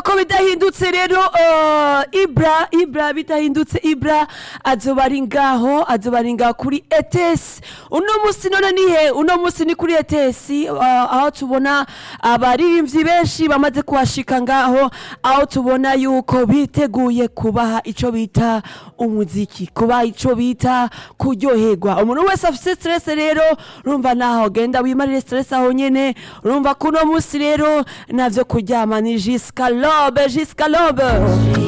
ko bidahindutse rero eh, ibra ibra bidahindutse ibra azoba ari ngaho azoba ari ngaho kuri etesi uno musi none nihe uno musi ni kuri etesi eh, aho tubona abaririmbyi benshi bamaze kuhashika ngaho aho tubona yuko biteguye kubaha ico bita umuziki kubaha ico bita kuryoherwa umuntu wese afise stress rero urumva naho genda wimarire stress aho nyene urumva kuno musi rero navyo kuryama ni jusqu'à l'aube jusqu'à l'aube